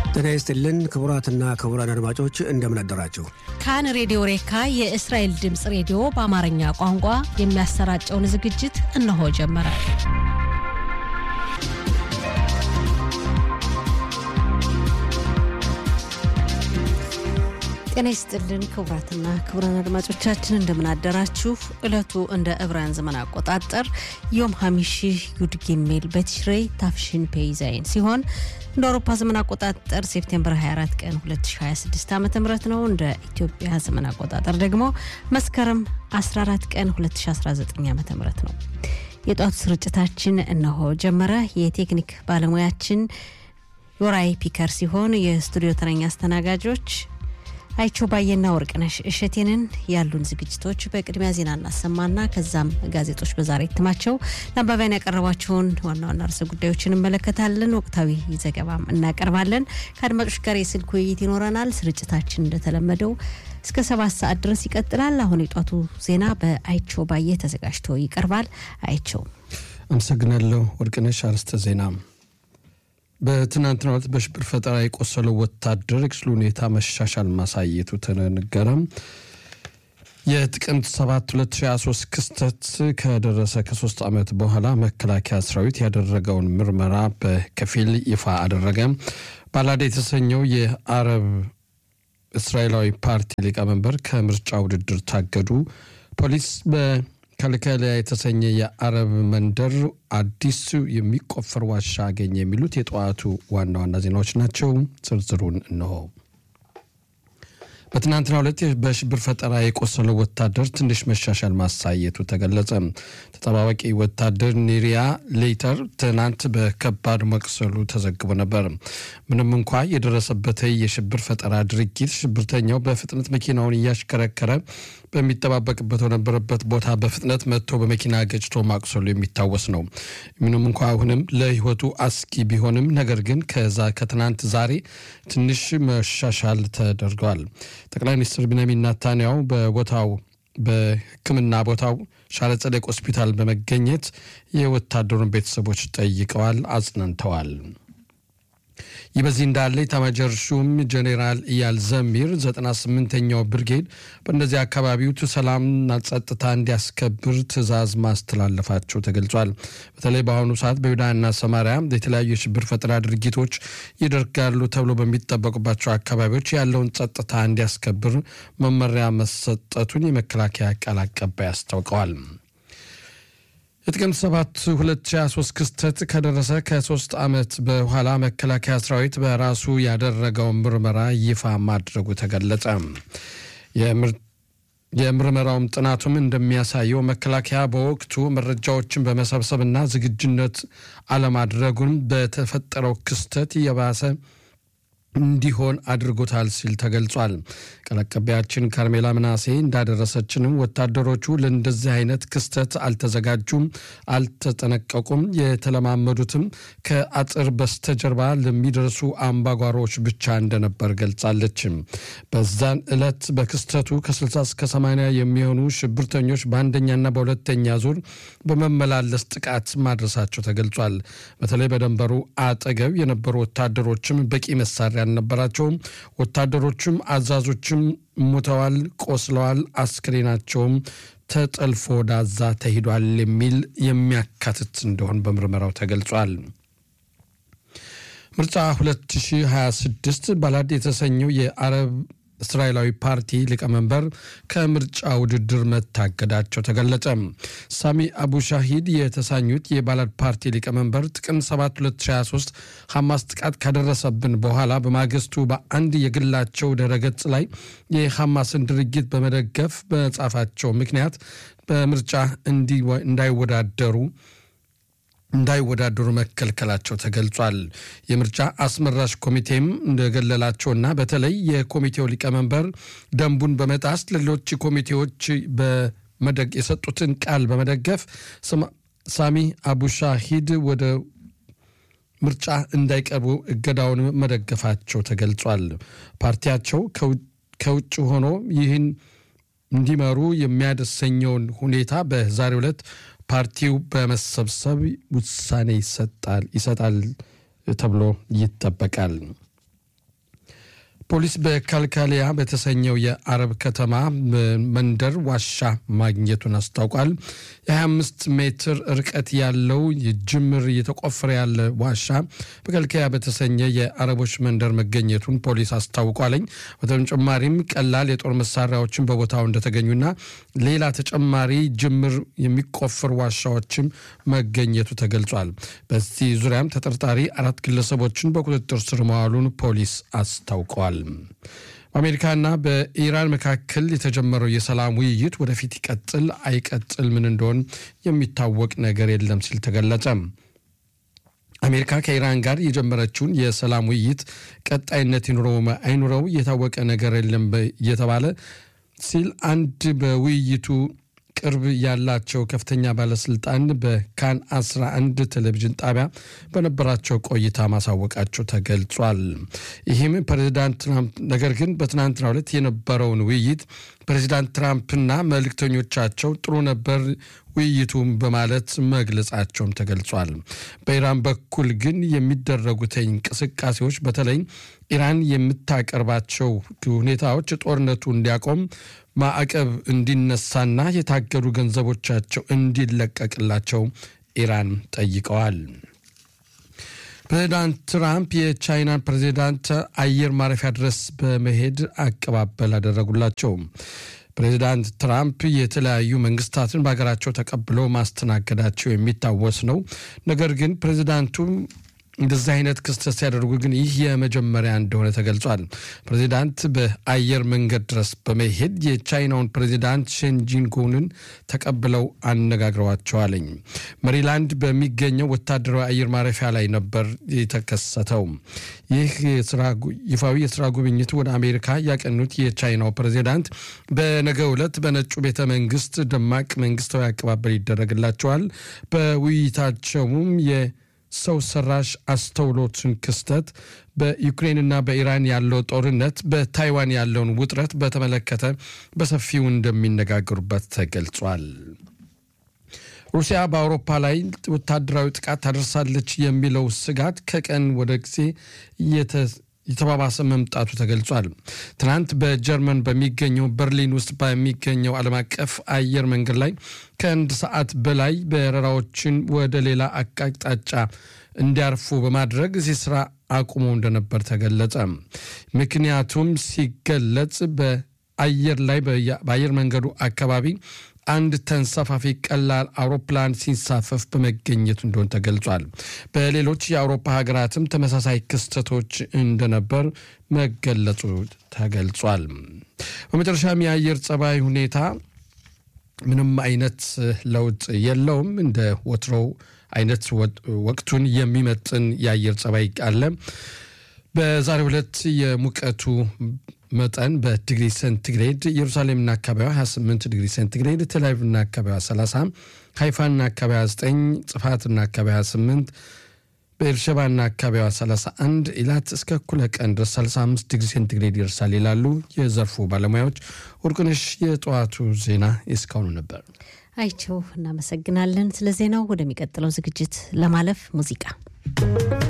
ጤና ይስጥልን ክቡራትና ክቡራን አድማጮች እንደምን አደራችሁ። ካን ሬዲዮ ሬካ የእስራኤል ድምፅ ሬዲዮ በአማርኛ ቋንቋ የሚያሰራጨውን ዝግጅት እነሆ ጀመረ። ጤና ይስጥልን ክቡራትና ክቡራን አድማጮቻችን እንደምን አደራችሁ። ዕለቱ እንደ ዕብራውያን ዘመን አቆጣጠር ዮም ሀሚሺ ዩድ ጊሜል በቲሽሬይ ታፍሽን ፔይዛይን ሲሆን እንደ አውሮፓ ዘመን አቆጣጠር ሴፕቴምበር 24 ቀን 2026 ዓ ም ነው። እንደ ኢትዮጵያ ዘመን አቆጣጠር ደግሞ መስከረም 14 ቀን 2019 ዓ ም ነው። የጧቱ ስርጭታችን እነሆ ጀመረ። የቴክኒክ ባለሙያችን ዮራይ ፒከር ሲሆን የስቱዲዮ ተረኛ አስተናጋጆች አይቸው ባየና ወርቅነሽ እሸቴንን ያሉን ዝግጅቶች በቅድሚያ ዜና እናሰማና ከዛም ጋዜጦች በዛሬ እትማቸው ለአንባቢያን ያቀረቧቸውን ዋና ዋና ርዕሰ ጉዳዮችን እንመለከታለን። ወቅታዊ ዘገባም እናቀርባለን። ከአድማጮች ጋር የስልክ ውይይት ይኖረናል። ስርጭታችን እንደተለመደው እስከ ሰባት ሰዓት ድረስ ይቀጥላል። አሁን የጧቱ ዜና በአይቸው ባየ ተዘጋጅቶ ይቀርባል። አይቸው አመሰግናለሁ ወርቅነሽ። አርዕስተ ዜና በትናንትናው ዕለት በሽብር ፈጠራ የቆሰለው ወታደር የክስሉ ሁኔታ መሻሻል ማሳየቱ ተነገረ። የጥቅምት 7 2023 ክስተት ከደረሰ ከሶስት ዓመት በኋላ መከላከያ ሰራዊት ያደረገውን ምርመራ በከፊል ይፋ አደረገ። ባላዳ የተሰኘው የአረብ እስራኤላዊ ፓርቲ ሊቀመንበር ከምርጫ ውድድር ታገዱ። ፖሊስ ከልከሊያ የተሰኘ የአረብ መንደር አዲስ የሚቆፈር ዋሻ አገኘ። የሚሉት የጠዋቱ ዋና ዋና ዜናዎች ናቸው። ዝርዝሩን እነሆ። በትናንትናው ዕለት በሽብር ፈጠራ የቆሰለው ወታደር ትንሽ መሻሻል ማሳየቱ ተገለጸ። ተጠባባቂ ወታደር ኒሪያ ሌተር ትናንት በከባድ መቁሰሉ ተዘግቦ ነበር። ምንም እንኳ የደረሰበት የሽብር ፈጠራ ድርጊት ሽብርተኛው በፍጥነት መኪናውን እያሽከረከረ በሚጠባበቅበት በነበረበት ቦታ በፍጥነት መጥቶ በመኪና ገጭቶ ማቁሰሉ የሚታወስ ነው። ምንም እንኳ አሁንም ለሕይወቱ አስጊ ቢሆንም ነገር ግን ከዛ ከትናንት ዛሬ ትንሽ መሻሻል ተደርገዋል። ጠቅላይ ሚኒስትር ቢንያሚን ናታንያሁ በቦታው በሕክምና ቦታው ሻረ ጸደቅ ሆስፒታል በመገኘት የወታደሩን ቤተሰቦች ጠይቀዋል፣ አጽናንተዋል። ይህ በዚህ እንዳለ ኤታማዦር ሹም ጄኔራል ኢያል ዘሚር 98ኛው ብርጌድ በእነዚህ አካባቢው ሰላምና ጸጥታ እንዲያስከብር ትዕዛዝ ማስተላለፋቸው ተገልጿል። በተለይ በአሁኑ ሰዓት በይሁዳና ሰማሪያ የተለያዩ የሽብር ፈጠራ ድርጊቶች ይደርጋሉ ተብሎ በሚጠበቁባቸው አካባቢዎች ያለውን ጸጥታ እንዲያስከብር መመሪያ መሰጠቱን የመከላከያ ቃል አቀባይ አስታውቀዋል። የጥቅምት 7 2023 ክስተት ከደረሰ ከሶስት ዓመት በኋላ መከላከያ ሰራዊት በራሱ ያደረገውን ምርመራ ይፋ ማድረጉ ተገለጸ። የምርመራውም ጥናቱም እንደሚያሳየው መከላከያ በወቅቱ መረጃዎችን በመሰብሰብና ዝግጁነት አለማድረጉን በተፈጠረው ክስተት የባሰ እንዲሆን አድርጎታል ሲል ተገልጿል። ቃል አቀባያችን ካርሜላ ምናሴ እንዳደረሰችንም ወታደሮቹ ለእንደዚህ አይነት ክስተት አልተዘጋጁም፣ አልተጠነቀቁም። የተለማመዱትም ከአጥር በስተጀርባ ለሚደርሱ አምባጓሮዎች ብቻ እንደነበር ገልጻለች። በዛን ዕለት በክስተቱ ከ60 እስከ 80 የሚሆኑ ሽብርተኞች በአንደኛና በሁለተኛ ዙር በመመላለስ ጥቃት ማድረሳቸው ተገልጿል። በተለይ በደንበሩ አጠገብ የነበሩ ወታደሮችም በቂ መሳሪያ አልነበራቸውም። ወታደሮችም አዛዞችም ሞተዋል፣ ቆስለዋል፣ አስክሬናቸውም ተጠልፎ ወደ አዛ ተሂዷል የሚል የሚያካትት እንደሆን በምርመራው ተገልጿል። ምርጫ 2026 ባላድ የተሰኘው የአረብ እስራኤላዊ ፓርቲ ሊቀመንበር ከምርጫ ውድድር መታገዳቸው ተገለጸ። ሳሚ አቡ ሻሂድ የተሳኙት የባላድ ፓርቲ ሊቀመንበር ጥቅምት 7 2023 ሐማስ ጥቃት ካደረሰብን በኋላ በማግስቱ በአንድ የግላቸው ድረገጽ ላይ የሐማስን ድርጊት በመደገፍ በጻፋቸው ምክንያት በምርጫ እንዳይወዳደሩ እንዳይወዳደሩ መከልከላቸው ተገልጿል። የምርጫ አስመራጭ ኮሚቴም እንደገለላቸውና በተለይ የኮሚቴው ሊቀመንበር ደንቡን በመጣስ ሌሎች ኮሚቴዎች የሰጡትን ቃል በመደገፍ ሳሚ አቡሻሂድ ወደ ምርጫ እንዳይቀርቡ እገዳውን መደገፋቸው ተገልጿል። ፓርቲያቸው ከውጭ ሆኖ ይህን እንዲመሩ የሚያደሰኘውን ሁኔታ በዛሬው ዕለት ፓርቲው በመሰብሰብ ውሳኔ ይሰጣል ተብሎ ይጠበቃል። ፖሊስ በካልካሊያ በተሰኘው የአረብ ከተማ መንደር ዋሻ ማግኘቱን አስታውቋል። የ25 ሜትር ርቀት ያለው ጅምር እየተቆፈረ ያለ ዋሻ በካልካሊያ በተሰኘ የአረቦች መንደር መገኘቱን ፖሊስ አስታውቋለኝ። በተጨማሪም ቀላል የጦር መሳሪያዎችን በቦታው እንደተገኙና ሌላ ተጨማሪ ጅምር የሚቆፍር ዋሻዎችም መገኘቱ ተገልጿል። በዚህ ዙሪያም ተጠርጣሪ አራት ግለሰቦችን በቁጥጥር ስር መዋሉን ፖሊስ አስታውቀዋል። በአሜሪካና በኢራን መካከል የተጀመረው የሰላም ውይይት ወደፊት ይቀጥል አይቀጥል ምን እንደሆን የሚታወቅ ነገር የለም ሲል ተገለጸ። አሜሪካ ከኢራን ጋር የጀመረችውን የሰላም ውይይት ቀጣይነት ይኑረው አይኑረው የታወቀ ነገር የለም እየተባለ ሲል አንድ በውይይቱ ቅርብ ያላቸው ከፍተኛ ባለስልጣን በካን 11 ቴሌቪዥን ጣቢያ በነበራቸው ቆይታ ማሳወቃቸው ተገልጿል። ይህም ፕሬዚዳንት ትራምፕ ነገር ግን በትናንትናው ዕለት የነበረውን ውይይት ፕሬዚዳንት ትራምፕና መልእክተኞቻቸው ጥሩ ነበር ውይይቱም በማለት መግለጻቸውም ተገልጿል። በኢራን በኩል ግን የሚደረጉት እንቅስቃሴዎች በተለይ ኢራን የምታቀርባቸው ሁኔታዎች ጦርነቱ እንዲያቆም ማዕቀብ እንዲነሳና የታገዱ ገንዘቦቻቸው እንዲለቀቅላቸው ኢራን ጠይቀዋል። ፕሬዚዳንት ትራምፕ የቻይናን ፕሬዚዳንት አየር ማረፊያ ድረስ በመሄድ አቀባበል አደረጉላቸው። ፕሬዚዳንት ትራምፕ የተለያዩ መንግስታትን በሀገራቸው ተቀብለው ማስተናገዳቸው የሚታወስ ነው። ነገር ግን ፕሬዚዳንቱ እንደዚህ አይነት ክስተት ሲያደርጉ ግን ይህ የመጀመሪያ እንደሆነ ተገልጿል። ፕሬዚዳንት በአየር መንገድ ድረስ በመሄድ የቻይናውን ፕሬዚዳንት ሼንጂንጎንን ተቀብለው አነጋግረዋቸዋለኝ። መሪላንድ በሚገኘው ወታደራዊ አየር ማረፊያ ላይ ነበር የተከሰተው። ይህ ይፋዊ የስራ ጉብኝት ወደ አሜሪካ ያቀኑት የቻይናው ፕሬዚዳንት በነገው ዕለት በነጩ ቤተ መንግስት ደማቅ መንግስታዊ አቀባበል ይደረግላቸዋል። በውይይታቸውም ሰው ሰራሽ አስተውሎትን ክስተት፣ በዩክሬንና በኢራን ያለው ጦርነት፣ በታይዋን ያለውን ውጥረት በተመለከተ በሰፊው እንደሚነጋገሩበት ተገልጿል። ሩሲያ በአውሮፓ ላይ ወታደራዊ ጥቃት ታደርሳለች የሚለው ስጋት ከቀን ወደ ጊዜ የተባባሰ መምጣቱ ተገልጿል። ትናንት በጀርመን በሚገኘው በርሊን ውስጥ በሚገኘው ዓለም አቀፍ አየር መንገድ ላይ ከአንድ ሰዓት በላይ በረራዎችን ወደ ሌላ አቅጣጫ እንዲያርፉ በማድረግ እዚህ ስራ አቁሞ እንደነበር ተገለጸ። ምክንያቱም ሲገለጽ በአየር ላይ በአየር መንገዱ አካባቢ አንድ ተንሳፋፊ ቀላል አውሮፕላን ሲንሳፈፍ በመገኘቱ እንደሆነ ተገልጿል። በሌሎች የአውሮፓ ሀገራትም ተመሳሳይ ክስተቶች እንደነበር መገለጹ ተገልጿል። በመጨረሻም የአየር ጸባይ ሁኔታ ምንም አይነት ለውጥ የለውም። እንደ ወትሮው አይነት ወቅቱን የሚመጥን የአየር ጸባይ አለ። በዛሬው ዕለት የሙቀቱ መጠን በዲግሪ ሴንቲግሬድ ኢየሩሳሌምና አካባቢዋ 28 ዲግሪ ሴንቲግሬድ፣ ቴልአቪቭና አካባቢዋ 30፣ ሃይፋና አካባቢዋ 9፣ ጽፋትና አካባቢዋ 8፣ በኤርሸባና አካባቢዋ 31፣ ኢላት እስከ እኩለ ቀን ድረስ 35 ዲግሪ ሴንቲግሬድ ይደርሳል ይላሉ የዘርፉ ባለሙያዎች። ወርቅነሽ፣ የጠዋቱ ዜና እስካሁኑ ነበር። አይቸው እናመሰግናለን ስለ ዜናው። ወደሚቀጥለው ዝግጅት ለማለፍ ሙዚቃ